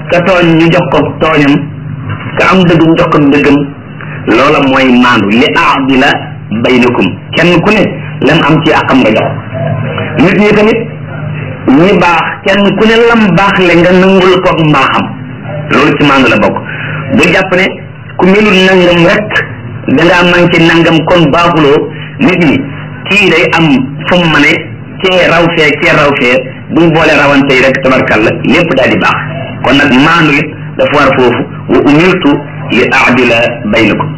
ka tooñ ñu jox ko tooñam ka am dëgg ñu jox ko dëggam loola mooy maandu li aadila baynakum kenn ku ne lam am ci àqam nga jox nit ñi tamit ñi baax kenn ku ne lam baax le nga nangul ko mbaaxam loolu ci maandu la bokk bu jàpp ne ku melul nangam rek dangaa manqué nangam kon baaxuloo nit ñi kii day am fu mu mane cee raw fee cee raw fee buñ boole rawante yi rek tabarkalla lépp daal di baax kon nag maandu it dafa war foofu wa umirtu li aadila baynakum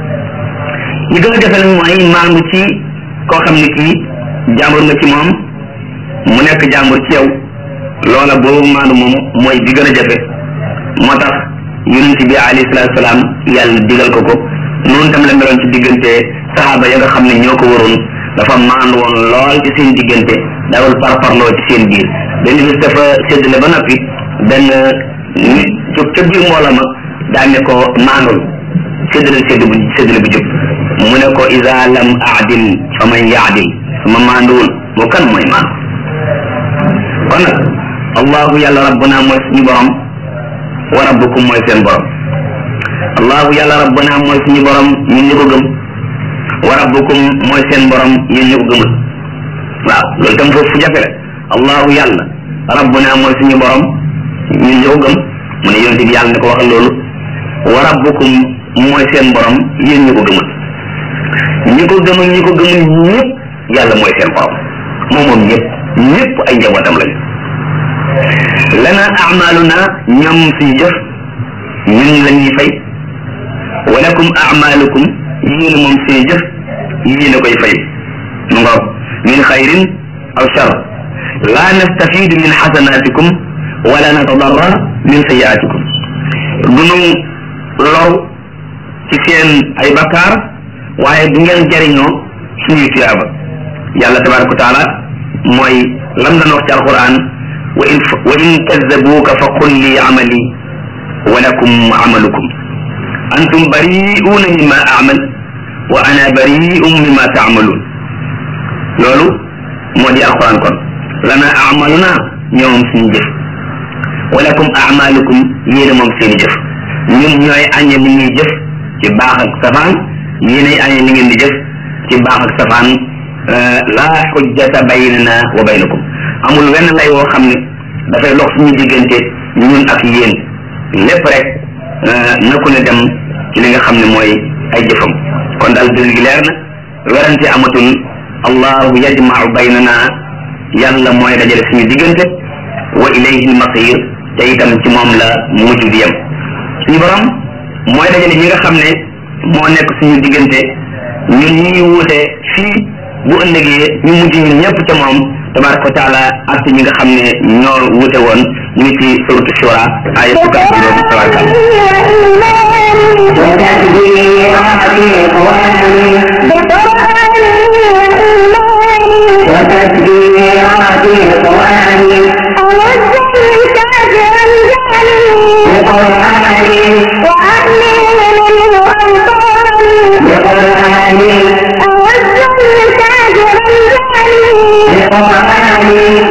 li gën a jafe nag mooy maandu ci koo xam ne kii jàmbur nga ci moom mu nekk jàmbur ci yow loola boobu maandu moom mooy bi gën a jafe moo tax yonent bi alayhi salaatu salaam yàlla digal ko ko noonu tam la meloon ci diggante saxaaba ya nga xam ne ñoo ko waroon dafa maandu woon lool ci seen diggante dawal parparloo ci seen biir benn bis dafa séddale ba noppi benn nit jóg ca biir mbooloo ma daan ne ko maandul séddale sédd bu séddale bu jóg mu ne ko ida lam aadil fa man yaadil sama maanduwul moo kan mooy maandu kon nag allahu yàlla rabbuna mooy suñu borom wa rabbukum mooy seen borom allahu yàlla rabbuna mooy suñu borom ñun ñu ko gëm wa rabbukum mooy seen borom yéen ñu ko gëmul waaw loolu tam foofu fu jafe la allahu yàlla rabbuna mooy suñu borom ñun ñu ko gëm mu ne yonente bi yàlla ne ko waxal loolu wa rabbukum mooy seen borom yéen ñu ko gëmul ñi ko gëm ak ñi ko gëmul ñëpp yàlla mooy seen borom moom moom ñëpp ñëpp ay njabootam lañu lana amaluna ñoom suñu jëf ñun la ñuy fay walakum amalukum yéen moom suñu jëf yéen a koy fay mu ngoog min xayrin aw shar la nastafidu min xasanatikum wala natadarra min sayiatikum dunu lor ci seen ay bakkaar waaye du ngeen jariñoo suñuy tuyaaba yàlla tabaraka wa taala mooy lam daan wax ci alquran wa in wa in kazzabuuka fa qul li amali wa lakum amalukum antum bari'uuna mimma amal wa ana bari'un mimma taamaluun loolu moo di alquran kon lana amaluna ñoom suñu jëf wa lakum amalukum yéen moom seeni jëf ñun ñooy añe li ñuy jëf ci baax ak safaan yéenay añe li ngeen di jëf ci baax ak safaan laa xujjata baynana wa baynakum amul wenn lay woo xam ne dafay lox suñu diggante ñun ak yéen lépp rek na ku ne dem ci li nga xam ne mooy ay jëfam kon daal dëgg gi leer na werante amatul allahu yajmau baynana yàlla mooy dajale suñu diggante wa ilayhi almasir te itam ci moom la mujj di yem suñu borom mooy dajale ñi nga xam ne moo nekk suñu diggante ñun ñi wuute fii bu ëllëgee ñu mujj ñun ñëpp ca moom tabaraka wa taala ak ñi nga xam ne ñoo wuute woon ñu ngi ci suratu shura aya fukk ak juróom tabaraka وتكبيرات القرآن بقرآن بقرآن بقرآن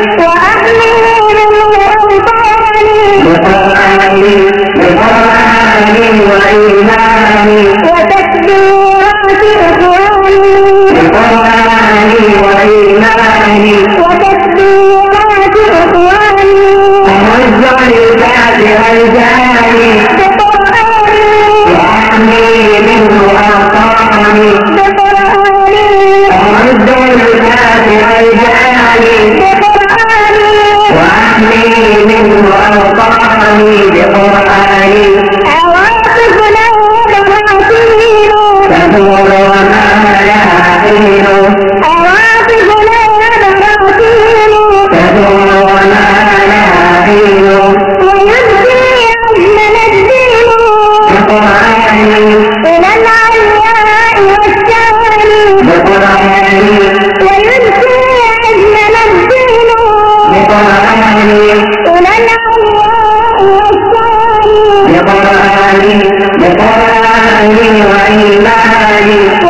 بقرآن بقرآن وإيمان وتكبيرات إخواني بقرآن وإيمان وتكبيرات إخواني ومزع الكافر الجاني بقرآني وأحمي منه أوطاني بقرآني ومزع الكافر الجاني بقرآني وأحمي منه أوطاني بقرآني عواطفنا وبراكين تدور وما لها حين عواطفنا وبراكين تدور وما لها حين ويبكي عزمنا الدين بقرآن إلى العلياء والشان بقرآن ويبكي عزمنا الدين بقرآن إلى العلياء والشان بقرآن بقرآن وإيمان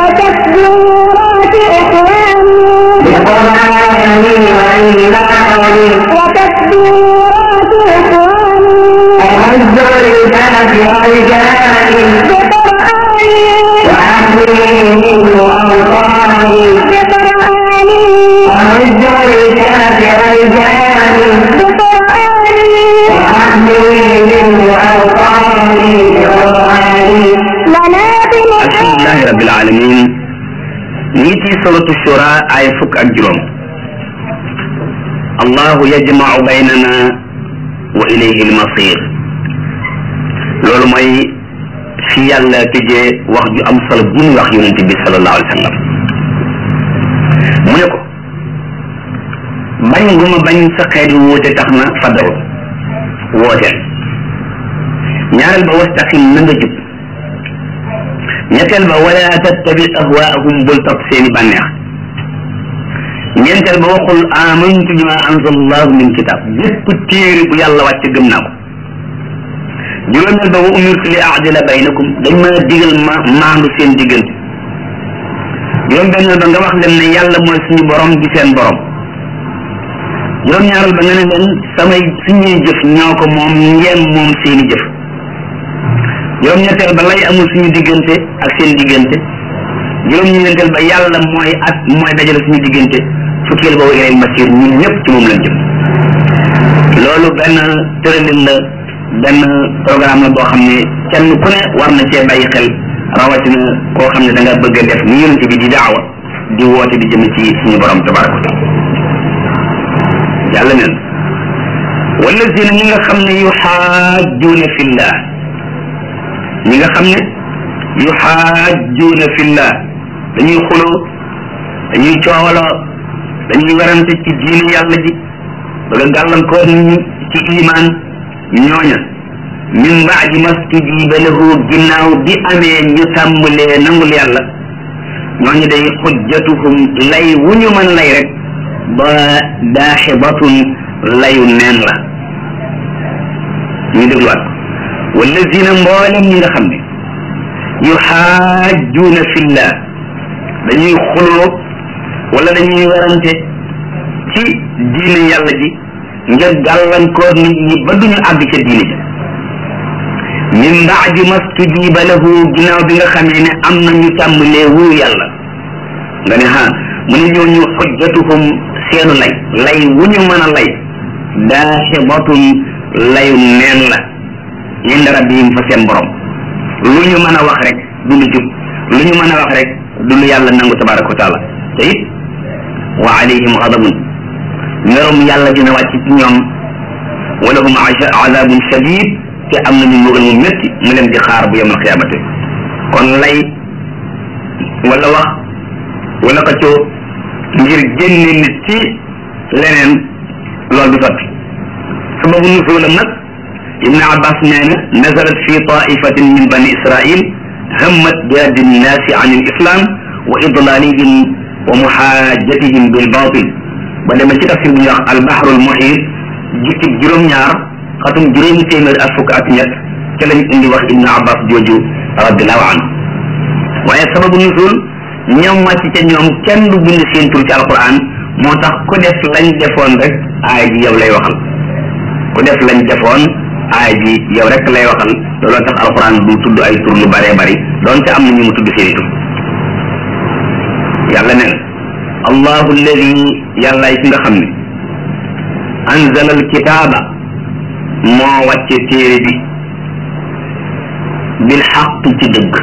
وعز الكهف رجالي بقرآني وأهلي منه أوطاني بقرآني وعز الكهف رجالي بقرآني وأهلي منه أوطاني قرآني لنا بنعم alhamdulilahi rabbil alamin ñii ci suratu shura ay fukk ak juróom allahu yajmau baynana wa ilayhi almasir loolu mooy fi yàlla tëjee wax ju am solo bu muy wax yonente bi sallallahu alayhi wa sallam mu ne ko bañ gu ma bañ sa xeet wi wóote tax na fadaw wooteel ñaareel ba wastaqim na nga jub ñetteel ba wala tattabi ahwaahum bul topp seeni bànneex ñeenteel ba waxul amantu bima anzala allahu min kitab bépp téere bu yàlla wàcc gëm naa ko juróomeel ba wa umirtu li aadila baynakum dañ ma digal ma maandu seen diggante juróom benneel ba nga wax leen ne yàlla mooy suñu borom di seen borom juróom ñaareel ba nga ne leen samay suñuy jëf ñoo ko moom ngeen moom seeni jëf juróom ñetteel ba lay amul suñu diggante ak seen diggante juróom ñeenteel ba yàlla mooy ak mooy dajale suñu diggante fukkeel boobu ilay masir ñun ñëpp ci moom lañ jëm loolu benn tëralin la benn programme la boo xam ne kenn ku ne war na cee bàyyi xel rawatina koo xam ne da nga bëgg a def ni yonent bi di daawa di woote di jëm ci suñu borom tabaraka wa taala yàlla neen wallazina ñi nga xam ne yuxaajuuna fillah ñi nga xam ne yuxaajuuna fillah dañuy xuloo dañuy coowaloo dañuy werante ci diine yàlla ji bëgg a gàllankoor nit ñi ci imaan ñooña min baadi mastujiba lahu ginnaaw bi amee ñu tàmbalee nangul yàlla ñooñu day xujjatuhum lay wu ñu mën lay rek ba daaxibatun layu neen la ñu dégluwaat ko wallazina mboolem ñi nga xam ne yuxaajuuna fillah dañuy xuloo wala dañuy werante ci diine yàlla ji ngir gàllankoor nit ñi ba duñu àgg ca diine ja min baadi mastujiba lahu ginnaaw bi nga xamee ne am na ñu tàmbalee wuyu yàlla nga ne ha mu ne ñooñu xujjatuhum seenu lay lay wu ñu mën a lay daaxibatun layu neen la inda rabbihim fa seen borom lu ñu mën a wax rek du lu jub lu ñu mën a wax rek du lu yàlla nangu tabaraka wa taala te it wa alayhim xadabun merum yàlla dina wàcc ci ñoom wa lahum azabun shadid te am nañu mbugal mu métti mu leen di xaar bu yemal xiyaamate kon lay wala wax wala xëccoo ngir génne nit ci leneen loolu du sotti sababu nuzulam nag ibn abbas nee na nazalat fi taifatin min bani israil hammat bi raddi nnaasi an il islam wa idlalihim wa muhajatihim bil batil ba demee ci tafsir bu ñuy wax al bahru al muhit jukki juróom-ñaar xatum juróomi téeméer ak fukk ak ñett ca lañ indi wax ibn abbas jooju radiallahu anhu waaye sababu nuzul ñoom wàcc ca ñoom kenn du bind seen tur ci alquran moo tax ku def lañ defoon rek aay ji yow lay waxal ku def lañ defoon aay ji yow rek lay waxal looloo tax alquran du tudd ay tur lu bëree bëri donte am na ñu mu tudd seeni tur yàlla nee na allahu alladi yàllaay ki nga xam ne anzala alkitaaba moo wàcce téere bi bil xaq ci dëgg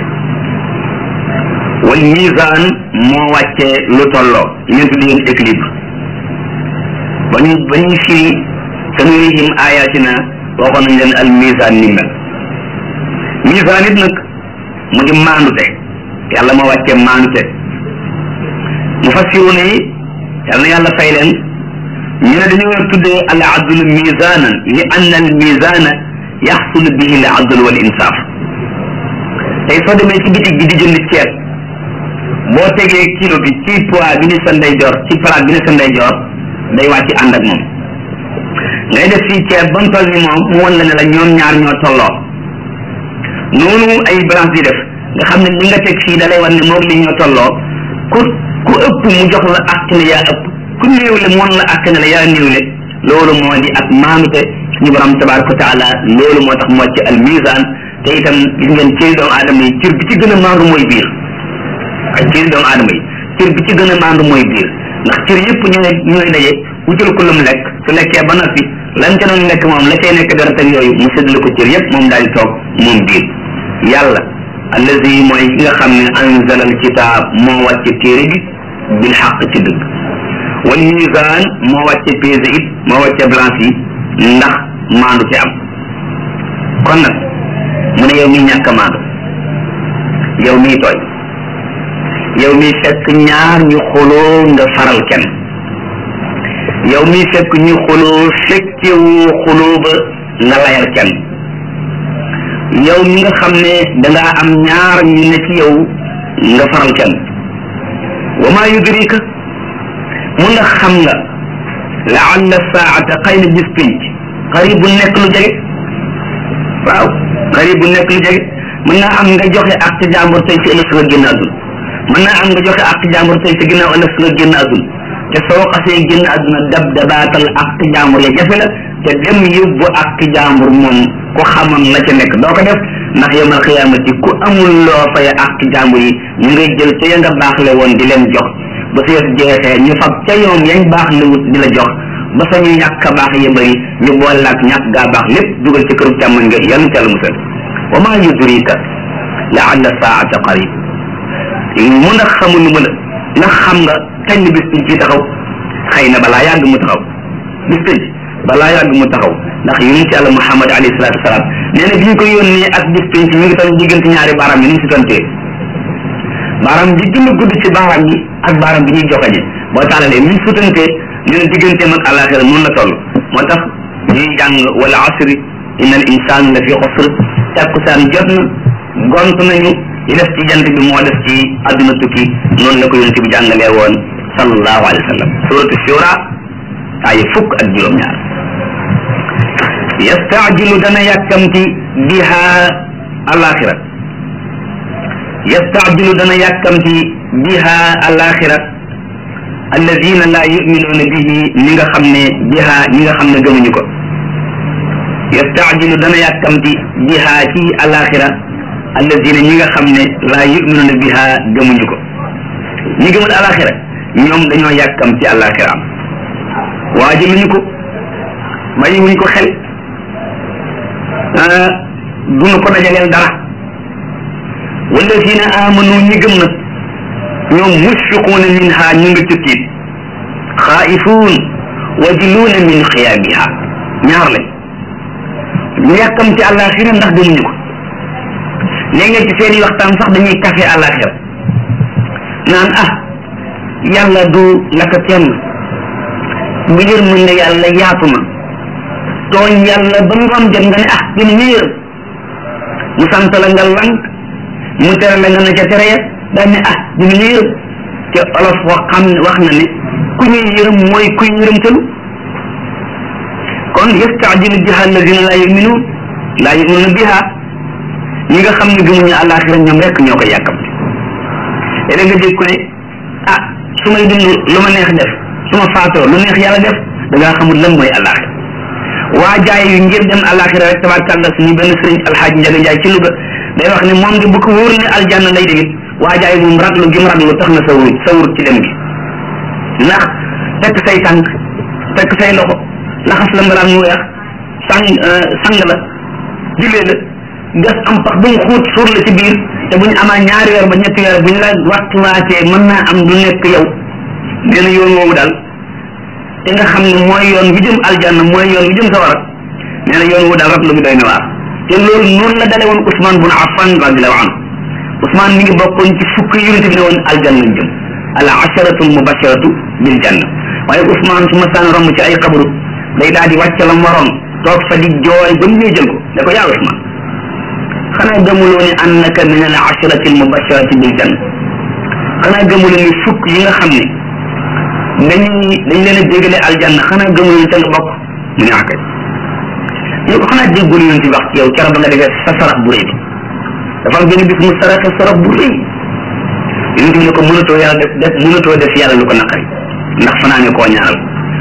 wal misaan moo wàcce lu tolloo ngeen tuddi ngeen équilibre ba ñu ba ñuy firi sanurihim ayatina waxoon nañ leen al misaan ni mel misaan it nag mu di maandute yàlla moo wàcce maandute mufassiruna yi yàlla na yàlla fay leen ñu ne dañu war a tuddee al adlu misanan li anna al misana yaxsul bihi al adlu wal insaf tey soo demee ci bitig bi di jënd ceeb boo tegee kilo bi ci poids bi ni sa ndeyjoor ci palaat bi ni sa ndeyjoor day wàcc ànd ak moom ngay def fii ceeb ba mu toll ni moom mu wan la ne la ñoom ñaar ñoo tolloo noonu ay balance di def nga xam ne li nga teg fii da lay wan ne moom li ñoo tolloo ku ku ëpp mu jox la àq ne yaa ëpp ku néewle mu wan la àq ne la yaa néewle loolu moo di ak maanute suñu borom tabaraka wa taala loolu moo tax moo ci al misaan te itam gis ngeen cëri doomu aadama yi cër bi ci gën a maandu mooy biir ay cëri doomu aadama yi cër bi ci gën a maandu mooy biir ndax cër yëpp ñooy ñooy daje wutal ko lu mu lekk su lekkee ba noppi lan ca doon lekk moom la cay nekk dara teg yooyu mu séddale ko cër yëpp moom daal di toog moom biir yàlla allazi mooy ki nga xam ne anzala al kitaab moo wàcce téere bi bil xaq ci dëgg wal misaan moo wàcce pesé it moo wàcce balance yi ndax maandu ci am kon nag mu ne yow mi ñàkk a maandu yow miy tooy yow mi fekk ñaar ñu xuloo nga faral kenn yow mi fekk ñu xuloo fekkewu xuloo ba nga layal kenn yow mi nga xam ne dangaa am ñaar ñu ne ci yow nga faral kenn wa maa yudrika mu ndax xam nga laalla saata xëy na bis pinc xarib bu nekk lu jege waaw xarib bu nekk lu jege mën naa am nga joxe ak ci jàmbur tey ci ëllëg nga génn àdduna mën naa am nga joxe ak ci jàmbur tey ci ginnaaw ëllëg nga génn àdduna te soo xasee génn àdduna dab dabaatal ak ci jàmbur ya jafe la te dem yóbbu ak ci jàmbur moom ku xamoon la ca nekk doo ko def ndax yawmal xiyaamati ku amul loo fay ak ci jàmbur yi ñu ngay jël ca ya nga baaxle woon di leen jox ba su yëf jeexee ñu fab ca yoon yañ baax le wut di la jox ba sa ñu ñàkk a baax ya bëri ñu boole ak ñàkk gaa baax lépp dugal ci këru càmmoñ nga yàlla ca la musal wa maa yudrika laalla saata qarib mu ndax xamul lu ma la ndax xam nga kañ la bis biñ ci taxaw xëy na balaa yàgg mu taxaw bis biñ balaa yàgg mu taxaw ndax yonent yàlla Muhammad alayhi salaatu wasalaam nee na bi ñu ko yónnee ak bis biñ mi ngi toll diggante ñaari baaraam yi ni mu si tontee baaraam bi gën a gudd ci baaraam yi ak baaraam bi ñuy joxañe boo taalalee mi sutantee nee na digganteem ak alaxira noonu la toll moo tax ñuy jàng wala asri inna al insaan la fi xusr takkusaan jot na gont nañu li def ci jant bi moo def ci adduna tukki noonu la ko yonent bi jàngalee woon sallallahu alayhi wa sallam suratu shura ay fukk ak juróom-ñaar yastaajilu dana yàkkamti biha alaxira yastaajilu dana yàkkamti biha alaxira alladina la yuminuuna bihi ñi nga xam ne biha ñi nga xam ne gëmuñu ko yastaajilu dana yàkkamti biha ci alaxira alladina ñi nga xam ne laa yuminuuna biha gëmuñu ko ñi gëmul alaxira ñoom dañoo yàkkam ci alaxira am waaji luñu ko bàyyi wuñ ko xel duñu ko dajaleel dara walladina amanu ñi gëm nag ñoom musfiquuna minha ñu nga ci tiit xaa'ifuun wajiluuna min xiyaamiha ñaar lañ ñu yàkkam ci alaxira ndax gëmuñu ko léeg-léeg ci seen i waxtaan sax dañuy kafe àllaaxira naan ah yàlla du la ko kenn bu yërmande yàlla yaatu na tooñ yàlla ba ngoon jot nga ne ah dina ñu yërëm mu sant la nga lank mu tere la nga ne ca tere ya daal ne ah dina ñu yërëm te olof wax xam wax na ne ku ñuy yërëm mooy kuy yërëmtalu kon yastaajilu biha alladina laa yuminuun laa yuminuuna biha ñi nga xam ne gëmuñu àllaaxira ñoom rek ñoo ko yàkkamti léeg nga dégg ko ne ah su may dund lu ma neex def su ma faatoo lu neex yàlla def da ngaa xamul lan mooy àllaaxira waa jaay yu ngir dem àllaaxira rek tabaarkàlla suñu benn sëriñ alxaaji njaga njaay ci Louga day wax ne moom de bu ko wóor ne aljanna lay demit waa jaay moom raglu gi mu raglu tax na sawur sawur ci dem gi ndax tekk say tànk tekk say loxo laxas la mbalaan mu weex sang sang la jullee la gas am pax bu mu xuut suur la ci biir te bu ñu amaa ñaari weer ba ñetti weer bu ñu la waxtuwaatee mën naa am du nekk yow nee na yoon woowu daal te nga xam ne mooy yoon wi jëm aljanna mooy yoon wi jëm sawara nee na yoon woowu daal rab lu bi doy na waar te loolu noonu la dale woon Ousmane bun Affan radiallahu anhu Ousmane mi ngi bokkoon ci fukk yonente bi ne woon aljanna jëm al asharatu al mubasharatu bil janna waaye Ousmane su ma saan romb ci ay xabru day daal di wàcc la mu waroon toog fa di jooy ba mu ñëw jël ko ne ko yaa Ousmane xanaa gëmuloo ne annaka min al asharati al mubasharati bil janna xanaa gëmuloo ne fukk yi nga xam ne dañuy dañ leen a dégale aljanna xanaa gëmuloo ne ca nga bokk mu ne akay ñu ko xanaa déggul yoon ci wax ci yow keroog ba nga defee sa sarax bu rëy bi dafa am benn bis mu saraxe sarax bu rëy yonent bi ne ko mënatoo yàlla def def mënatoo def yàlla lu ko naqari ndax fanaane koo ñaaral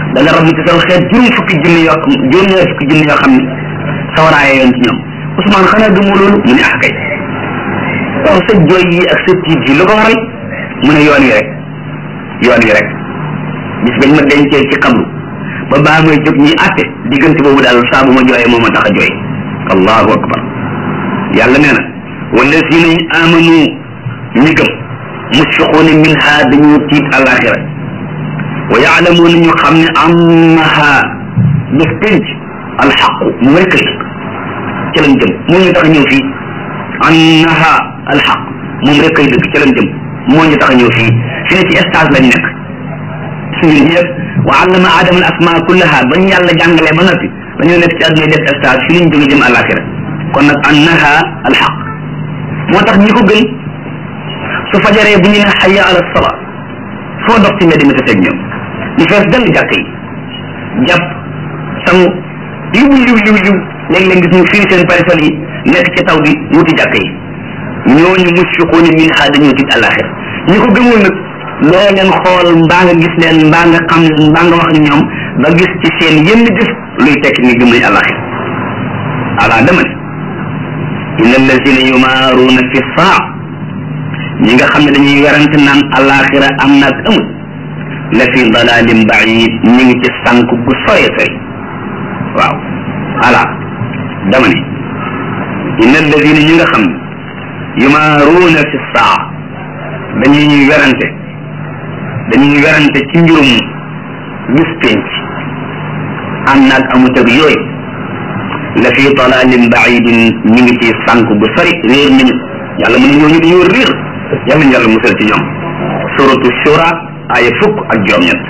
da nga rabu ci saw xeet juróom fukki junni yoo xam juróom ñaar fukki junni yoo xam ne sawaraaye yoon ci ñoom Ousmane xanaa gëmoo loolu mu ne ah kay waaw sa jooy yi ak sa tiit yi lu ko waral mu ne yoon wi rek yoon wi rek bis bañ ma dencee ci xabru ba baa may jóg ñuy àtte diggante boobu daal saa bu ma jooyee moo ma tax a jooy allahu akbar yàlla nee na wallazina amanu ñi gëm musfiquuna minha dañoo tiit alaxira wa yaalamuuna ñu xam ne annaha bés penc alxaqu mu rek la ci lañ jëm moo ñu tax a ñëw fii annaha alxaq moom rek kay dëgg ci lañ jëm moo ñu tax a ñëw fii fi ne ci stage lañ nekk suñu ñëpp wa allama adama al asma kullaha ba ñu yàlla jàngalee ba noppi dañoo nekk ci àdduna def stage fi lañ jóge jëm alaxira kon nag annaha alxaq moo tax ñi ko gën su fajaree bu ñu ne xaya ala sala foo dox ci mbedd mi te fekk ñoom ñu fees dell jàkk yi jàpp sangu liw liw liw liw léeg-léeg gis ñu firi seen parasol yi nekk ci taw bi wuti jàkk yi ñooñu musfiquuna minha dañoo tiit àllaaxira ñi ko gëmul nag loo leen xool mbaa nga gis leen mbaa nga xam leen mbaa nga wax ak ñoom ba gis ci seen yenn jëf luy tekk ni gëm nañ àllaaxira ala dama ne inna allazina yumaaruuna fi saa ñi nga xam ne dañuy werante naan àllaaxira am na ak amul la fi dalalin baid ñi ngi ci sànk gu sore sori waaw ala dama ne inna alladina ñi nga xam ne yumaaruuna fi saa dañuy werante dañuy werante ci mbirum bis penc am naag amut ak yooyu la fi dalalin baidin ñi ngi ci sànk gu sori réer nañu yàlla mën na ñooñu dañoo réer yàlla ñu yàlla musal ci ñoom suratu shura aya fukk ak juróom-ñett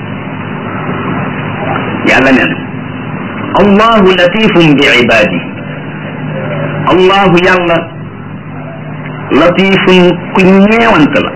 yàlla neen allahu latifum bi ibadi allahu yàlla latifun ku ñeewant la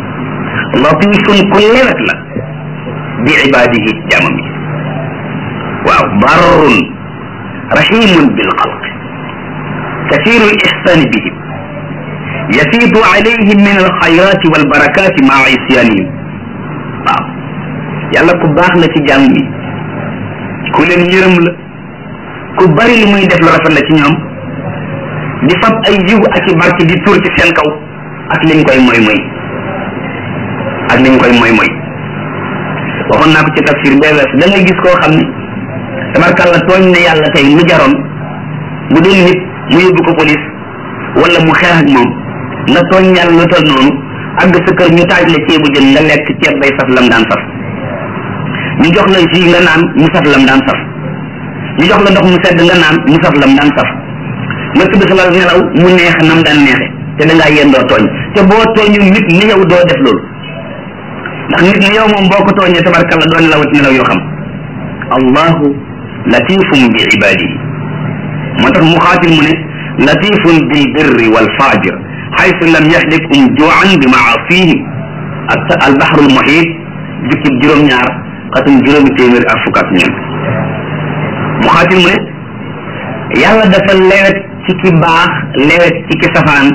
latifun ku lewet la bi ibadihi jaamam yi waaw barrun rahimun bil xalq كثير الإحسان بهم يفيض عليهم من الخيرات والبركات مع عصيانهم waaw yàlla ku baax la ci jàmm bi ku leen yërëm la ku bari li muy def lu rafet la ci ñoom di fab ay yiw ak i barke di tur ci seen kaw ak liñ koy moy moy ak liñ koy moy moy waxoon naa ko ci tafsir bee wees da ngay gis koo xam ne tabarkàlla tooñ ne yàlla tey lu jaroon bu doon nit mu yóbbu ko police wala mu xeex ak moom nga tooñ yàlla lu tol noonu àgg sa kër ñu taaj la ceebu jën nga lekk ceeb bay saf lam daan saf ñu jox la jus nga naan mu saf lam daan saf ñu jox la ndox mu sedd nga naan mu saf lam daan saf nga tudd sa lal nelaw mu neex nam daan neexe te da ngaa yendoo tooñ te boo tooñu nit ni yow doo def loolu ndax nit ni yow moom boo ko tooñee tabarkalla doo nelawat nelaw yoo xam allahu latifum bi ibadihi moo tax mu xaatil mu ne latifun bil birri wal fajir xaytu lam yaxlikum juan bi maasihim ak albaxrul muhit jukkib juróom-ñaar xatum juróomi téeméer ak fukk ak ñeent mu xaatil mu ne yàlla dafa lewet ci ki baax lewet ci ki safaan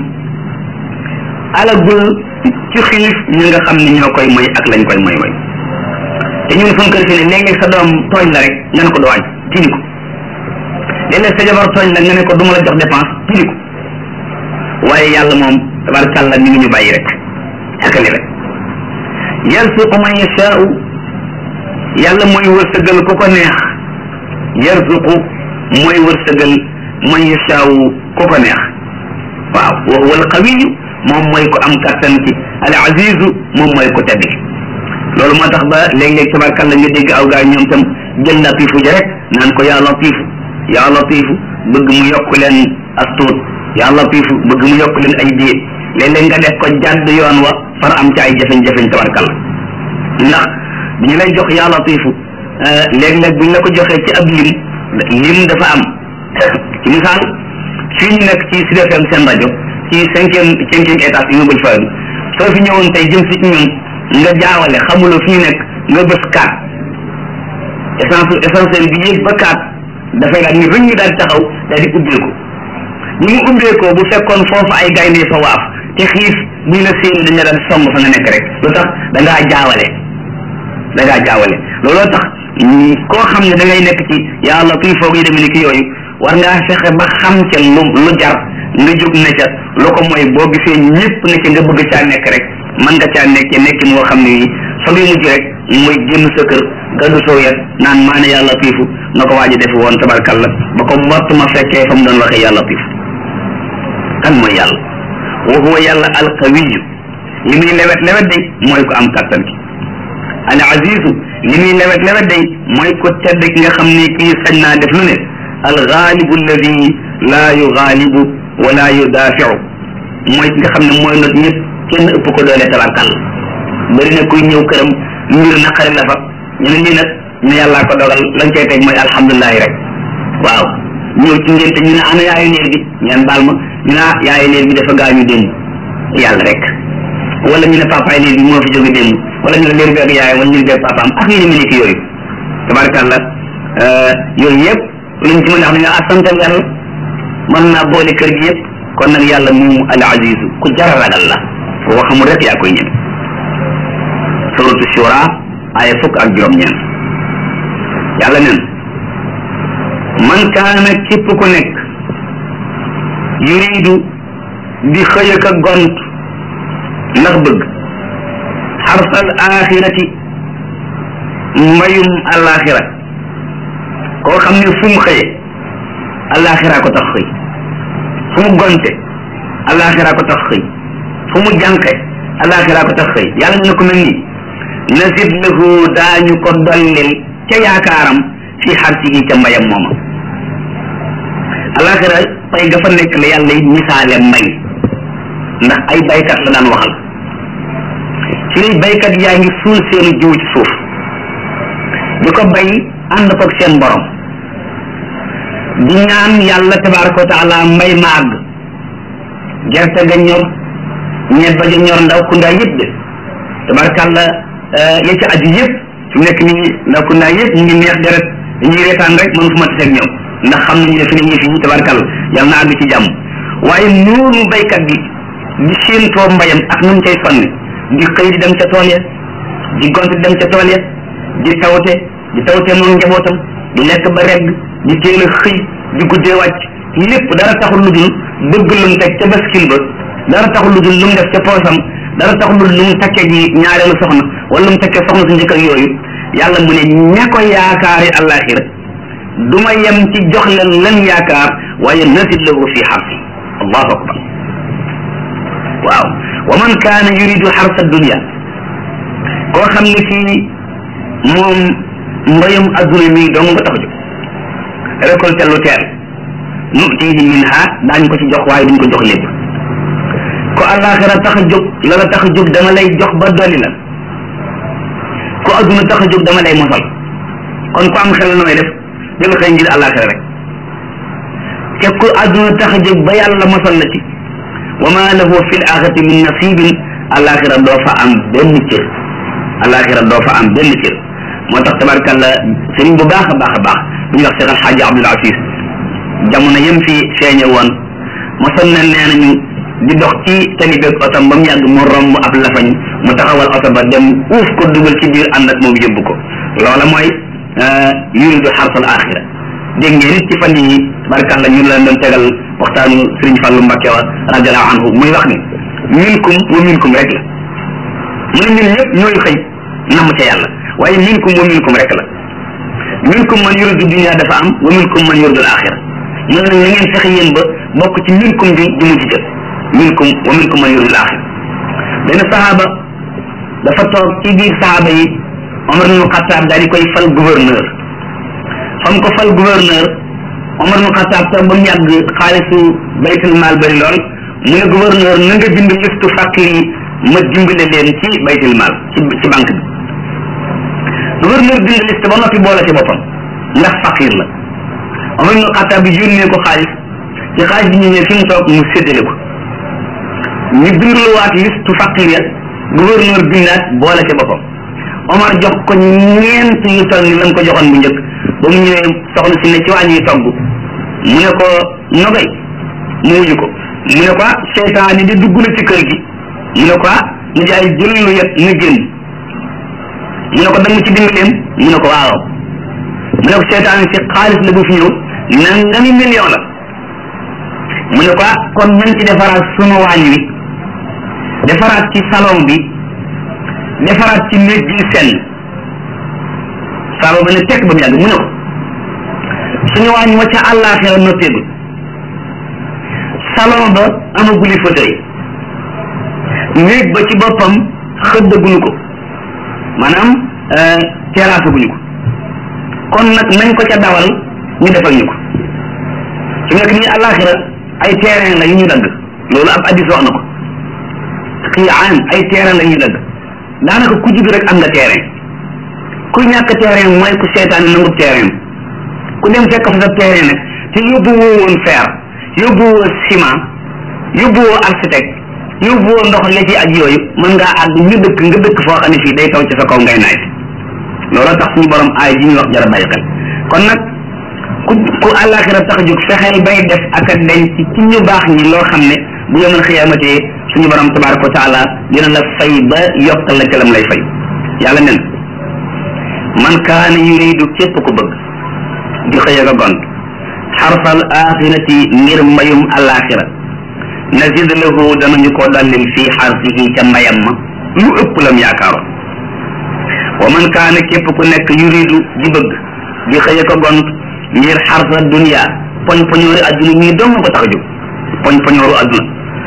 alagul ci xiif ñi nga xam ne ñoo koy moy ak lañ koy moy moy te ñun suñ kër fi ne léeg-léeg sa doom tooñ la rek nga ne ko doo añ tini ko léeg-léeg sa jabar tooñ la nga ne ko du ma la jox dépense tini ko waaye yàlla moom tabarkàlla mi ngi ñu bàyyi rek ak lewet yarzuqu man yashaau yàlla mooy wërsëgal ku ko neex yarzuqu mooy wërsëgal man yashaau ku ko neex waaw wa huwa alqawiyu moom mooy ko am kattan ci al azizu moom mooy ko tedd ki loolu moo tax ba léeg-léeg tabarkàlla nga dégg aw gaay ñoom tam jël latifu ja rek naan ko yaa latifu yaa latifu bëgg mu yokk leen astuut yaa latifu bëgg mu yokk leen ay biir léeg-léeg nga def ko jàdd yoon wa far am ci ay jafeñ-jafeñ tabarkàlla ndax bi ñu lay jox yaa latifu léeg-léeg bu ñu la ko joxee ci ab lim lim dafa am ci misaal fii ñu nekk ci Sud FM seen rajo ci cinquième cinquième étage yi nga bëj fa soo fi ñëwoon tey jëm si ñun nga jaawale xamuloo fi ñu nekk nga bës kaat essence essentiel bi yéeg ba kaat dafay daal ni rëñ daal taxaw daal di ubbeeku ni mu ubbeekoo bu fekkoon foofu ay gaynde fa waaf te xiif buñ la séen dañ la daan song fa nga nekk rek lu tax da ngaa jaawale da ngaa jaawale looloo tax koo xam ne da ngay nekk ci yaa latif foog yi demee ni ki yooyu war ngaa fexe ba xam ca lu lu jar nga jóg ne ca lu ko mooy boo gisee ñëpp ne ca nga bëgg caa nekk rek mën nga caa nekkee nekkin woo xam ne nii fa muy mujj rek mooy génn sa kër gàddu soo yet naan maa ne yaa latifu na ko waaji def woon tabarkalla ba ko mbott ma fekkee fa mu doon waxee yaa latif kan mooy yàlla wa huwa yàlla alqawiyu li muy lewet lewet day mooy ko am kattan ki al azizu li muy lewet lewet day mooy ko tedd ki nga xam ne kii sañ naa def lu ne al gaalibu alladi laa yugaalibu wala yudaafiu mooy ki nga xam ne mooy not ñëpp kenn ëpp ko doole tabarkal bëri na kuy ñëw këram mbir naqari la fa ñu ne lii nag ñu yàllaa ko dogal lañ cay teg mooy alhamdulilahi rek waaw ñëw ci ngénte ñu ne ana yaayu néer bi ngeen baal ma ñu ne ah yaayu néer bi dafa gaañu démb yàlla rek wala ñu ne papaay néer bi moo fi jóge démb wala ñu ne néer bi ak yaayam wala ñu ne bi papaam ak yéen a nekk yooyu tabarkalla yooyu yëpp luñ ci mën a xam ne nga asantal yàlla mën naa boole kër gi yëpp kon nag yàlla moomu al azizu ku jara ragal la ko xamul rek yaa koy ñem suratu shura aya fukk ak juróom-ñeent yàlla nen man kaana képp ku nekk yuridu di xëy ak a gont ndax bëgg xarsal axirati mbayum alaxira koo xam ne fu mu xëye alaxira ko tax xëy fu mu gonte alaxira ko tax xëy fu mu jànqe alaxira ko tax xëy yàlla ñu ne ko mel nii nasid lahu daañu ko dollil ca yaakaaram fi xarsihi ca mbayam mooma alaxira pay ga fa nekk la yàlla yi misaale mbay ndax ay baykat la daan waxal ci lay baykat yaa ngi suul seenu jiw ci suuf di ko bay ànd koog seen borom di ñaan yàlla tabaraka wa taala mbay ma àgg gerte ga ñor ñebba ja ñor ndaw ku ndaa yëpp de tabarakàlla ya ci aju yëpp su nekk nii ndaw ku ndaa yëpp ñu ngi neex deret dañuy reetaan rek mën fu ma taseeg ñoom ndax xam nañu ne fi ne ñi fi tabarakàlla yàlla na àgg ci jàmm waaye noonu baykat bi di séentoo mbayam ak nu mu cay sonni di xëy di dem ca tool ya di gont di dem ca tool ya di tawte di tawte moom njabootam di lekk ba regg di teel a xëy di guddee wàcc lépp dara taxul lu dul bëgg lu mu teg ca baskil ba dara taxul lu dul lu mu def ca poosam dara taxul lu dul lu mu takkee ji ñaareelu soxna wala lu mu takkee soxna su njëkk ak yooyu yàlla mu ne ña ko yaakaari àllaaxira du ma yem ci jox leen lan yaakaar waaye nasid lahu fi xarsi allahu akbar waaw wa man kaana yuridu xarsa dunia koo xam ne kii moom mbayam adduna mi dong nga tax a jóg récolté lu teel nutihi minha daañ ko ci jox waaye duñ ko jox lépp ko àllaaxira tax a jóg la la tax a jóg dama lay jox ba dolli la ko adduna tax a jóg dama lay mosal kon ku am xel nooy def jël xëy ngir àllaaxira rek te ku adduna tax a jóg ba yàlla mosal la ci wa ma lahu fi l axirati min nasibin àllaaxira doo fa am benn cër àllaaxira doo fa am benn cër moo tax tabarkalla sëriñ bu baax a baax a baax bu ñuy wax Cheikh Alxaaji Abdul Aziz jamono yëm fi feeñe woon mosoon na nee nañu di dox ci tali beeg otom ba mu yàgg mu romb ab lafañ mu taxawal oto ba dem uuf ko dugal ci biir ànd ak moom yóbbu ko loola mooy yuridu xarsal axira dégg ngeen nit ci fan yi tabarkalla ñu leen doon tegal waxtaanu Sëriñ Fallu Mbakke wa radiallahu anhu muy wax ni minkum wa minkum rek la mu ne ñun ñëpp ñooy xëy namm ca yàlla waaye minkum wa minkum rek la minkum man yuridu dunia dafa am wa minkum man yuridu axira mu ne nag na ngeen fexe yéen ba bokk ci minkum bi di mu jël minkum wa minkum man yuridu axira benn sahaaba dafa toog ci biir sahaaba yi Omar ibnu Xataab daal di koy fal gouverneur fam ko fal gouverneur Omar ibnu Xataab toog ba mu yàgg xaalisu baytul maal bari lool mu ne gouverneur na nga bind listu fàqir yi ma dimbale leen ci baytul maal ci ci banque bi gouverneur bind liste ba noppi boole ci boppam ndax faqir la Omar ibnu Xataab bi yónnee ko xaalis ci xaalis bi ñu ñëw fi mu toog mu séddale ko ñu bindluwaat liste faqir ya gouverneur bindaat boole ci boppam Omar jox ko ñeent yu toll ni lam ko joxoon bu njëkk ba mu ñëwee soxna si ne ci wàññi togg mu ne ko nogay mu wuyu ko mu ne ko ah seytaane di dugg na ci kër gi mu ne ko ah ñu jaay jël lu yet na génn mu ne ko danga ci dimbaleem mu ne ko waaw mu ne ko seytaane si xaalis la bu fi ñëw nangami million la mu ne ko kon nañ ci defaraat sunu waañ wi defaraat ci salon bi defaraat ci néeg bi sell saaba ba ne tekk ba mu yàgg mu ne ko suñu waañ wa ca àllaaxira noppeegul salon ba amaguli fauteuil néeg ba ci boppam xëddaguñu ko maanaam terrasse guñu ko kon nag nañ ko ca dawal ñu defal ñu ko su nekk nii àllaaxira ay terrain la yu ñu dagg loolu ab addis wax na ko xiyaan ay terrain la yu ñu dagg daanaka ku judd rek am nga terrain ku ñàkk terrain mooy ku seetaan nangu terrain ku dem fekk fa sa terrain nag te yóbbu woo woon fer yóbbu woo ciment yóbbu woo architecte yóbbu woo ndox la ci ak yooyu mën ngaa àgg ñu dëkk nga dëkk foo xam ne fii day taw ci sa kaw ngay naaj loolu tax suñu borom aay ji ñuy wax jara bàyyi xel kon nag ku ku àllaaxira tax a jóg fexeel bay def ak a denc ci ñu baax ñi loo xam ne bu yemal xiyaamatee suñu borom tabaraka wa taala dina la fay ba yokkal la ca lam lay fay yàlla nen man kaana yuridu képp ku bëgg di xëy ak a gont xarfal axirati ngir mbayum àllaaxira nazid lahu danañu ko dallil fii xarfihi ca mbayam ma lu ëpp lam yaakaaroon wa man kaana képp ku nekk yuridu di bëgg di xëy ak a gont ngir xarfa dunia poñ poñoori adduna ñii dong ko tax a jóg poñ poñooru adduna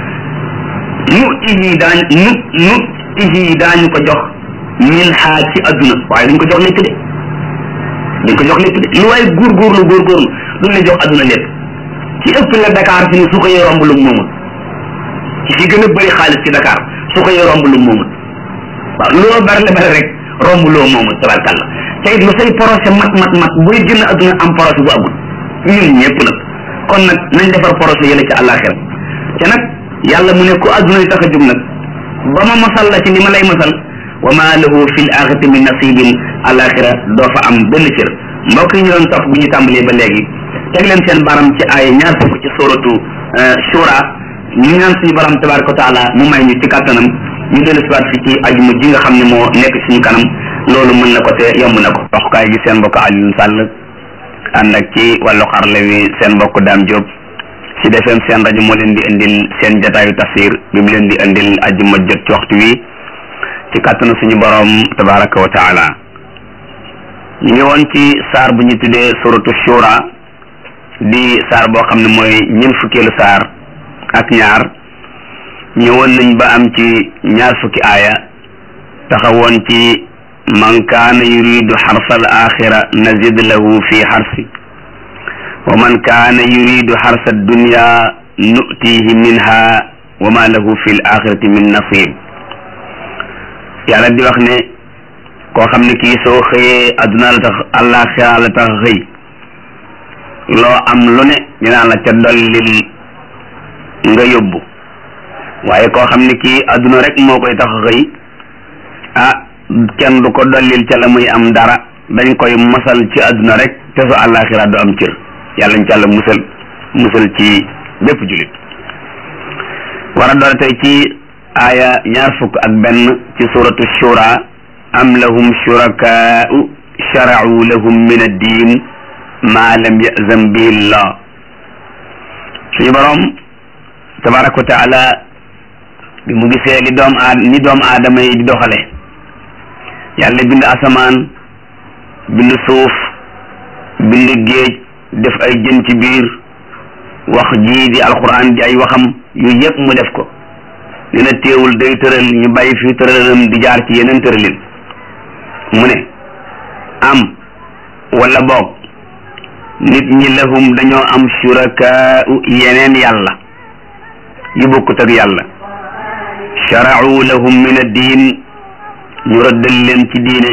nu tihi daañ nu nu tihi daañu ko jox min xaa ci adduna waaye duñ ko jox lépp de duñ ko jox lépp de lu waaye góorgóorlu góorgóorlu duñ la jox adduna lépp ci ëpp la Dakar fi ne su ko yee romb lu moomul ci fi gën a bëri xaalis ci Dakar su ko yee romb lu moomul waaw loo bari la bari rek romb loo moomul tabarkàlla te it lu say projet mat mat mat booy génn adduna am projet bu agul ñun ñëpp nag kon nag nañ defar projet yële ci àllaaxira te nag yàlla mu ne ku adduna yi tax a jóg nag ba ma masal la ci ni ma lay masal wa ma lahu fi l axirati min nasibin àllaaxira doo fa am benn cër mbokk yi ñu doon topp bu ñu tàmbalee ba léegi teg leen seen baram ci ay ñaar fukk ci suratu shura ñu ñaan suñu baram tabaraka wa taala mu may ñu ci kàttanam ñu dellu siwaat fi ci ajuma ji nga xam ne moo nekk suñu kanam loolu mën na ko te yomb na ko waxukaay gi seen mbokk Alioune Sall ànd ak ci wàllu xarle wi seen mbokk Dame Diop ci defeem seen rajo moo leen di indil seen jataayu tafsir bi mu leen di indil ajuma jot ci waxtu wi ci kàttanu suñu borom tabaraka wa taala ñu ngi woon ci saar bu ñu tuddee suratu shura di saar boo xam ne mooy ñeent fukkeelu saar ak ñaar ñëwoon nañ ba am ci ñaar fukki aaya taxawoon ci man kaana yuridu xarsa al axira nazid lahu fi xarsi wa man kaana yuridu xarsa dunya nutihi minha wa ma lahu fi l axirati min nasib yàlla di wax ne koo xam ne kii soo xëyee adduna la tax àllaaxira la tax xëy loo am lu ne dinaa la ca dollil nga yóbbu waaye koo xam ne kii adduna rek moo koy tax xëy ah kenn du ko dollil ca la muy am dara dañ koy masal ci adduna rek te su àllaaxira du am cër yàlla ñu ci àlla musal musal ci bépp julit war a doon tey ci aaya ñaar fukk ak benn ci suratu shura am lahum shurakaa'u shara'u lahum min ad-diin ma lam yazam bihi llah suñu borom tabaraka wa taala bi mu gisee li doom aad ni doom aadama yi di doxale yàlla bind asamaan bind suuf bind géej def ay jën ci biir wax ji di alquran di ay waxam yu yëpp mu def ko nee na téewul day tëral ñu bàyyi fi tëralam di jaar ci yeneen tëralin mu ne am wala boog nit ñi lahum dañoo am shurakaa'u yeneen yàlla yu bokkut ak yàlla shara'u lahum min ad-diin ñu rëddal leen ci diine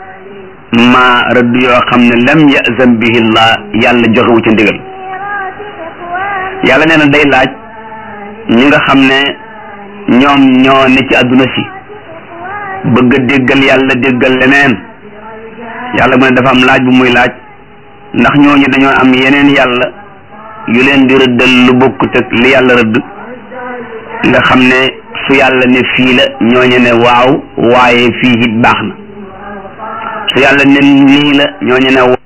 ma rëdd yoo xam ne lam yazam bihi llah yàlla joxewu ci ndigal yàlla nee na day laaj ñi nga xam ne ñoom ñoo ne ci àdduna si bëgg a déggal yàlla déggal leneen yàlla mu ne dafa am laaj bu muy laaj ndax ñooñu dañoo am yeneen yàlla yu leen di rëddal lu bokkut ak li yàlla rëdd nga xam ne su yàlla ne fii la ñooñu ne waaw waaye fii it baax na su yàlla ne nii la ñooñu ne